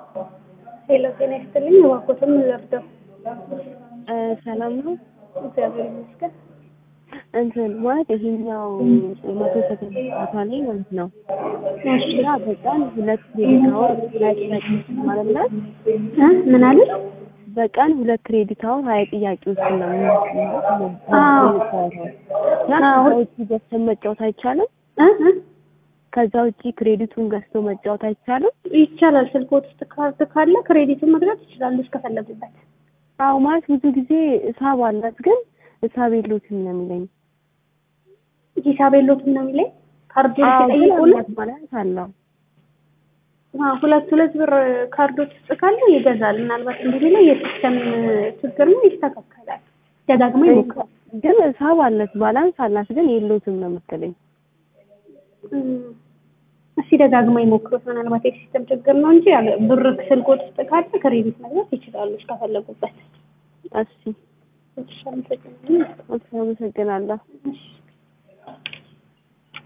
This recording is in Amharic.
ሄሎ ጤና ይስጥልኝ። እባክዎትን ምን ልርዳው? ሰላም ነው። እግዚአብሔር ይመስገን። እንትን ማለት ይሄኛው መቶ ሰከንድ ጨዋታ ላይ ማለት ነው እሺ እና በቀን ሁለት ክሬዲት አወር ሀያ ጥያቄዎች ማለት ነው። እ ምን አለ? በቀን ሁለት ክሬዲት አወር ሀያ ጥያቄዎች ነው አዎ። የምንጫወተው እና አዎ። ከዛ ውጭ ገዝተን መጫወት አይቻልም። እ እ ከዛ ውጭ ክሬዲቱን ገዝቶ መጫወት አይቻልም። ይቻላል። ስልክዎት ውስጥ ካርድ ካለ ክሬዲቱን መግዛት ይችላሉ እስከፈለጉበት። አዎ ማለት ብዙ ጊዜ እሳብ አላት፣ ግን እሳብ የለውም ነው የሚለኝ። ሂሳብ የለዎትም ነው የሚለኝ። ካርዱን አዎ ግን ሲጠይቁልን አላት ማለት አለው። አዎ፣ ሁለት ሁለት ብር ካርዶች ውስጥ ካለ ይገዛል። ምናልባት እንግዲህ ላይ የሲስተም ችግር ነው፣ ይስተካከላል። ደጋግሞ ይሞክራል። ግን እሳብ አላት፣ ባላንስ አላት፣ ግን የለውም ነው መሰለኝ። እም፣ እስኪ ደጋግማ ይሞክሩት። ምናልባት የሲስተም ችግር ነው እንጂ ያለ ብር ስልክዎት ውስጥ ካለ ክሬዲት መግዛት ይችላሉ እስከፈለጉበት። እሺ እሺ፣ አመሰግናለሁ። አመሰግናለሁ። እሺ